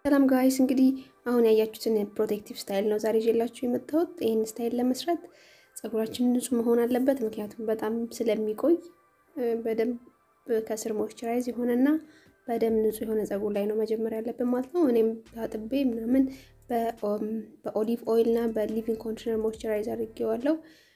ሰላም ጋይስ እንግዲህ አሁን ያያችሁትን ፕሮቴክቲቭ ስታይል ነው ዛሬ ይዤላችሁ የመጣሁት። ይህን ስታይል ለመስራት ፀጉራችን ንጹህ መሆን አለበት፣ ምክንያቱም በጣም ስለሚቆይ በደንብ ከስር ሞይስቸራይዝ የሆነና በደንብ ንጹህ የሆነ ፀጉር ላይ ነው መጀመሪያ ያለብን ማለት ነው። እኔም ታጥቤ ምናምን በኦሊቭ ኦይል እና በሊቪንግ ኮንዲሽነር ሞይስቸራይዝ አድርጌዋለሁ።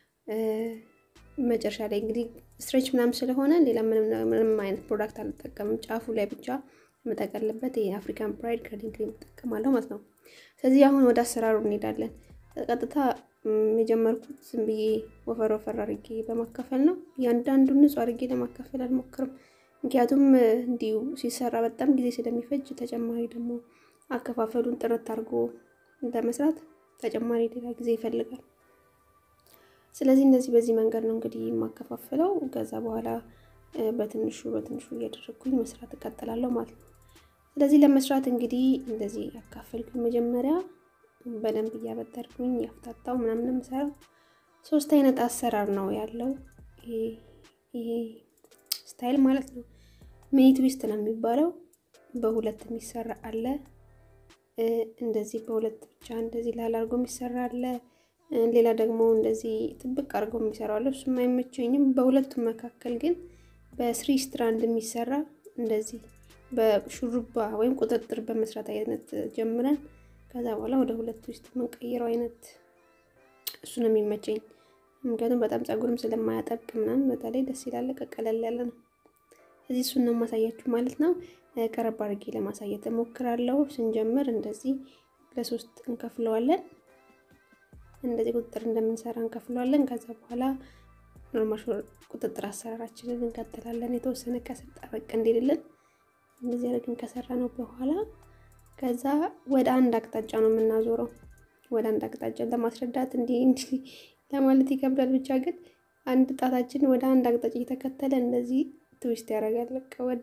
መጨረሻ ላይ እንግዲህ ስትሬች ምናምን ስለሆነ ሌላ ምንም አይነት ፕሮዳክት አልጠቀምም። ጫፉ ላይ ብቻ የምጠቀልበት የአፍሪካን ፕራይድ ከርሊንግ ክሬም እጠቀማለሁ ማለት ነው። ስለዚህ አሁን ወደ አሰራሩ እንሄዳለን። ቀጥታ የጀመርኩት ዝም ብዬ ወፈር ወፈር አድርጌ በማካፈል ነው። እያንዳንዱን ንጹህ አድርጌ ለማካፈል አልሞክርም፣ ምክንያቱም እንዲሁ ሲሰራ በጣም ጊዜ ስለሚፈጅ ተጨማሪ ደግሞ አከፋፈሉን ጥርት አድርጎ ለመስራት ተጨማሪ ሌላ ጊዜ ይፈልጋል። ስለዚህ እንደዚህ በዚህ መንገድ ነው እንግዲህ የማከፋፍለው። ከዛ በኋላ በትንሹ በትንሹ እያደረግኩኝ መስራት እቀጥላለሁ ማለት ነው። ስለዚህ ለመስራት እንግዲህ እንደዚህ ያካፈልኩኝ መጀመሪያ በደንብ እያበጠርኩኝ ያፍታታው ምናምን የምሰራው ሶስት አይነት አሰራር ነው ያለው ይሄ ስታይል ማለት ነው። ሚኒ ትዊስት ነው የሚባለው። በሁለት የሚሰራ አለ። እንደዚህ በሁለት ብቻ እንደዚህ ላል አድርጎ የሚሰራ አለ። ሌላ ደግሞ እንደዚህ ጥብቅ አድርጎ የሚሰራው አለ። እሱም አይመቸኝም። በሁለቱም መካከል ግን በስሪ ስትራንድ የሚሰራ እንደዚህ በሹሩባ ወይም ቁጥጥር በመስራት አይነት ጀምረን ከዛ በኋላ ወደ ሁለት ውስጥ የምንቀይረው አይነት እሱ ነው የሚመቸኝ። ምክንያቱም በጣም ፀጉርም ስለማያጠብቅ ምናምን በተለይ ደስ ይላል። ቀቀለል ያለ ነው። እዚህ እሱን ነው ማሳያችሁ ማለት ነው። ቀረብ አድርጌ ለማሳየት እሞክራለሁ። ስንጀምር እንደዚህ ለሶስት እንከፍለዋለን። እንደዚህ ቁጥጥር እንደምንሰራ እንከፍለዋለን። ከዛ በኋላ ኖርማል ቁጥጥር አሰራራችንን እንቀጥላለን። የተወሰነ ከስር ጠበቅ እንዲልልን እንደዚህ አድርገን ከሰራ ነው በኋላ ከዛ ወደ አንድ አቅጣጫ ነው የምናዞረው። ወደ አንድ አቅጣጫ ለማስረዳት እንዲህ እንዲህ ለማለት ይከብዳል። ብቻ ግን አንድ ጣታችን ወደ አንድ አቅጣጫ እየተከተለ እንደዚህ ትዊስት ያደርጋል።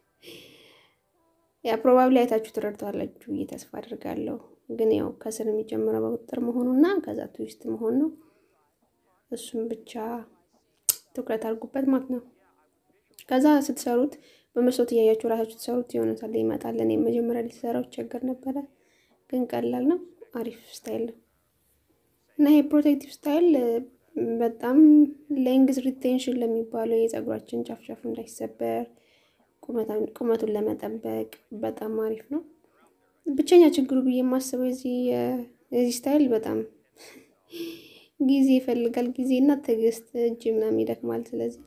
ያ ፕሮባብሊ አይታችሁ ትረድተዋላችሁ ብዬ ተስፋ አድርጋለሁ። ግን ያው ከስር የሚጀምረው በቁጥጥር መሆኑና ከዛ ትዊስት መሆን ነው። እሱም ብቻ ትኩረት አድርጉበት ማለት ነው። ከዛ ስትሰሩት በመስሎት እያያችሁ ራሳችሁ ትሰሩት የሆነ ሳለ ይመጣል። እኔ መጀመሪያ ላይ ሲሰራው ቸገር ነበረ፣ ግን ቀላል ነው። አሪፍ ስታይል ነው እና ይሄ ፕሮቴክቲቭ ስታይል በጣም ሌንግዝ ሪቴንሽን ለሚባለው የፀጉራችን ጫፍጫፍ እንዳይሰበር ቁመቱን ለመጠበቅ በጣም አሪፍ ነው። ብቸኛ ችግሩ ብዬ የማስበው የዚህ ስታይል በጣም ጊዜ ይፈልጋል። ጊዜና ትዕግስት፣ እጅ ምናምን ይደክማል። ስለዚህ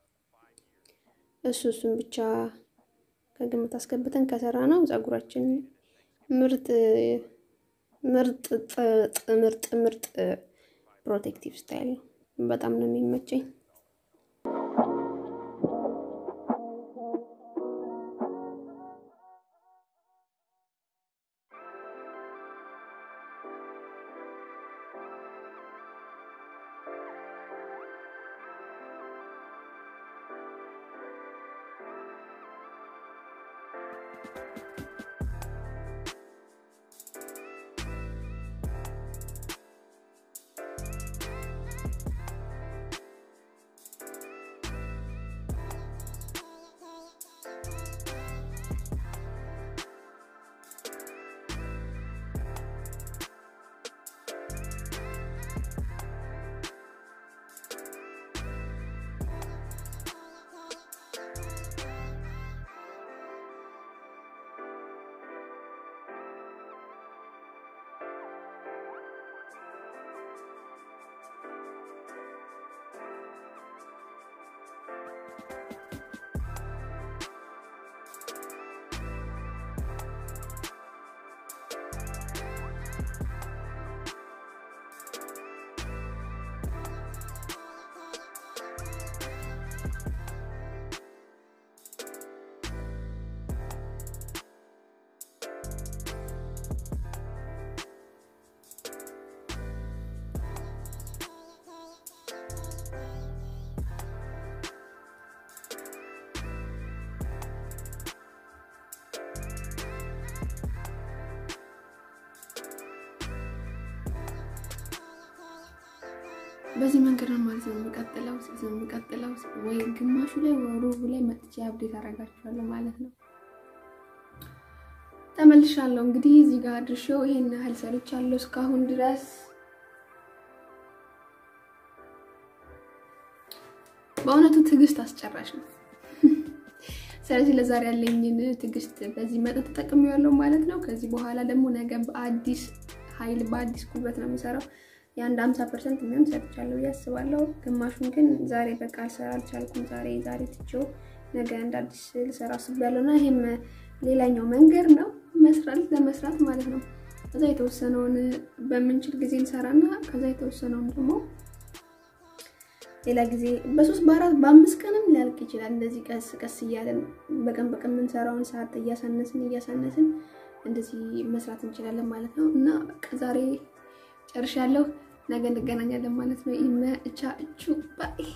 እሱ እሱን ብቻ ከግምት አስገብተን ከሰራ ነው ፀጉራችን ምርጥ ምርጥ ምርጥ ምርጥ ፕሮቴክቲቭ ስታይል ነው። በጣም ነው የሚመቸኝ። በዚህ መንገድ ነው ማለት ነው የሚቀጥለው የሚቀጥለው ወይ ግማሹ ላይ ወይ ሩቡ ላይ መጥቼ አብዴት አደርጋችኋለሁ ማለት ነው። ተመልሻለሁ። እንግዲህ እዚህ ጋር ድርሼው ይሄን ያህል ሰርቻለሁ እስካሁን ድረስ በእውነቱ ትዕግስት አስጨራሽ ነው። ስለዚህ ለዛሬ ያለኝን ትዕግስት በዚህ መጠን ተጠቅሜያለሁ ማለት ነው። ከዚህ በኋላ ደግሞ ነገ በአዲስ ኃይል በአዲስ ጉልበት ነው የምሰራው። የአንድ ሀምሳ ፐርሰንት የሚሆን ሰርቻለሁ ብዬ አስባለሁ። ግማሹን ግን ዛሬ በቃ ልሰራ አልቻልኩም። ዛሬ ዛሬ ትቼው ነገ እንደ አዲስ ልሰራ አስቤያለሁ እና ይሄም ሌላኛው መንገድ ነው መስራት ለመስራት ማለት ነው። ከዛ የተወሰነውን በምንችል ጊዜ እንሰራና ከዛ የተወሰነውን ደግሞ ሌላ ጊዜ በሶስት በአራት በአምስት ቀንም ሊያልቅ ይችላል። እንደዚህ ቀስ ቀስ እያለን በቀን በቀን የምንሰራውን ሰዓት እያሳነስን እያሳነስን እንደዚህ መስራት እንችላለን ማለት ነው እና በቃ ዛሬ ጨርሻለሁ። ነገ እንገናኛለን ማለት ነው። ይመቻችሁ ባይ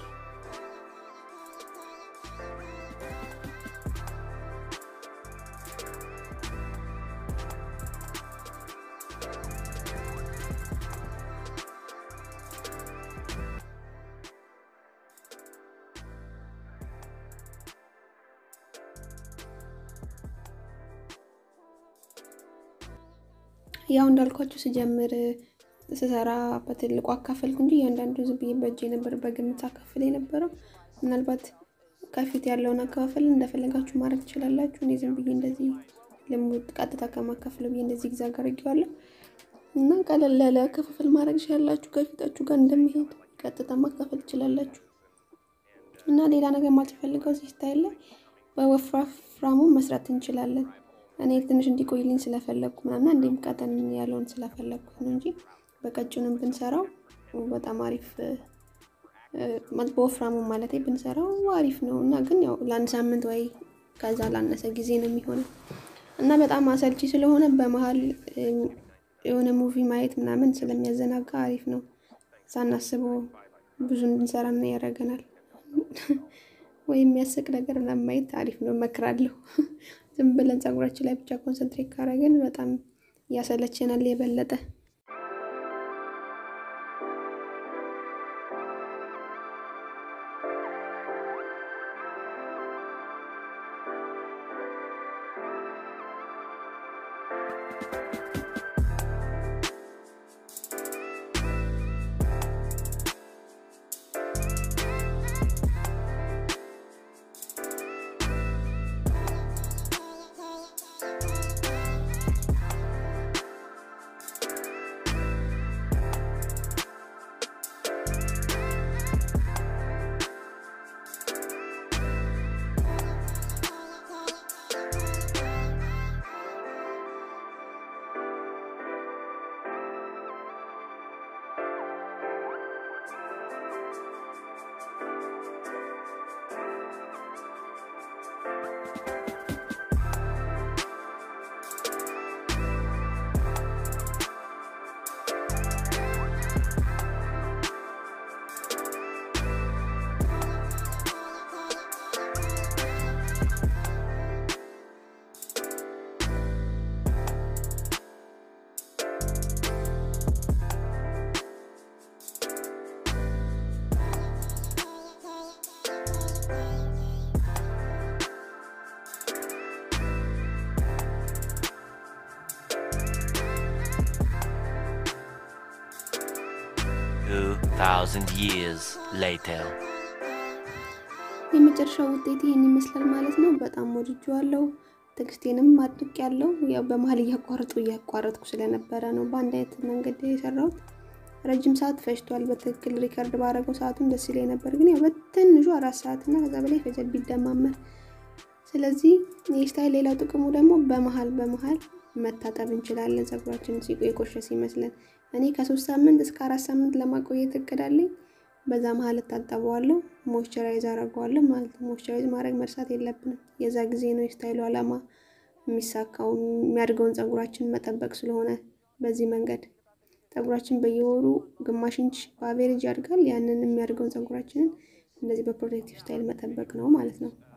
ያው እንዳልኳችሁ ስጀምር ስሰራ በትልቁ አካፈልኩ እንጂ እያንዳንዱ ዝም ብዬ በእጄ ነበር በግምት አካፍል የነበረው። ምናልባት ከፊት ያለውን አከፋፈል እንደፈለጋችሁ ማድረግ ትችላላችሁ። እኔ ዝም ብዬ እንደዚህ ልሙድ ቀጥታ ከማካፍለው ብዬ እንደዚህ ግዛ አድርጌዋለሁ እና ቀለል ያለ አከፋፈል ማድረግ ትችላላችሁ። ከፊታችሁ ጋር እንደሚሄድ ቀጥታ ማካፈል ትችላላችሁ። እና ሌላ ነገር ማልፈልገው እዚህ ስታይል ላይ በወፍራፍራሙ መስራት እንችላለን። እኔ ትንሽ እንዲቆይልኝ ስለፈለግኩ ምናምን እንዲም ቀጠን ያለውን ስለፈለግኩት ነው እንጂ በቀጭኑም ብንሰራው በጣም አሪፍ በወፍራሙ ማለት ብንሰራው አሪፍ ነው እና ግን ያው ለአንድ ሳምንት ወይ ከዛ ላነሰ ጊዜ ነው የሚሆነው እና በጣም አሰልቺ ስለሆነ በመሀል የሆነ ሙቪ ማየት ምናምን ስለሚያዘናጋ አሪፍ ነው። ሳናስበው ብዙ እንድንሰራ እና ያደርገናል። ወይም የሚያስቅ ነገር ምናምን ማየት አሪፍ ነው እመክራለሁ። ዝም ብለን ፀጉራችን ላይ ብቻ ኮንሰንትሬት ካደረግን በጣም ያሰለችናል የበለጠ። Two thousand years later. የመጨረሻው ውጤት ይህን ይመስላል ማለት ነው። በጣም ወድጄዋለሁ። ትዕግስቴንም አድቅ ያለው ያው በመሀል እያቋረጡ እያቋረጥኩ ስለነበረ ነው በአንድ አይነት መንገድ የሰራሁት። ረጅም ሰዓት ፈጅቷል። በትክክል ሪከርድ ባደረገው ሰዓቱን ደስ ይለኝ ነበር፣ ግን ያው በትንሹ አራት ሰዓት እና ከዛ በላይ ፈጀ ቢደማመር። ስለዚህ ይህ ስታይል ሌላው ጥቅሙ ደግሞ በመሀል በመሀል መታጠብ እንችላለን። ፀጉራችን ሲቆ የቆሸ ሲመስለን እኔ ከሶስት ሳምንት እስከ አራት ሳምንት ለማቆየት እቅድ አለኝ። በዛ መሀል እታጠበዋለሁ፣ ሞይስቸራይዝ አደርገዋለሁ ማለት ነው። ሞይስቸራይዝ ማድረግ መርሳት የለብንም። የዛ ጊዜ ነው የስታይሉ ዓላማ የሚሳካው የሚያድገውን ፀጉራችን መጠበቅ ስለሆነ በዚህ መንገድ ፀጉራችን በየወሩ ግማሽ ኢንች በአቬሬጅ ያድጋል። ያንን የሚያድገውን ፀጉራችንን እንደዚህ በፕሮቴክቲቭ ስታይል መጠበቅ ነው ማለት ነው።